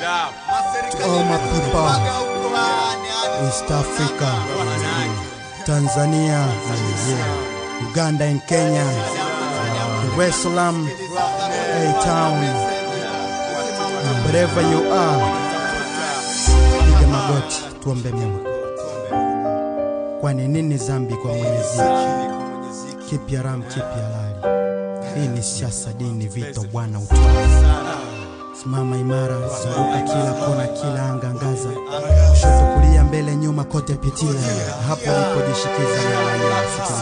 To all my people, East Africa, Tanzania, yeah. Uganda and Kenya, Dar es Salaam, A-Town, wherever you are, piga magoti tuombe Mungu. Kwani nini zambi kwa Mwenyezi? Kipi haramu, kipi halali? Hii ni siasa, dini, vito, Bwana utawala. Simama imara, zunguka kila kona, kila anga, angaza kushoto, kulia, mbele, nyuma, kote pitia, hapo ulipojishikiza na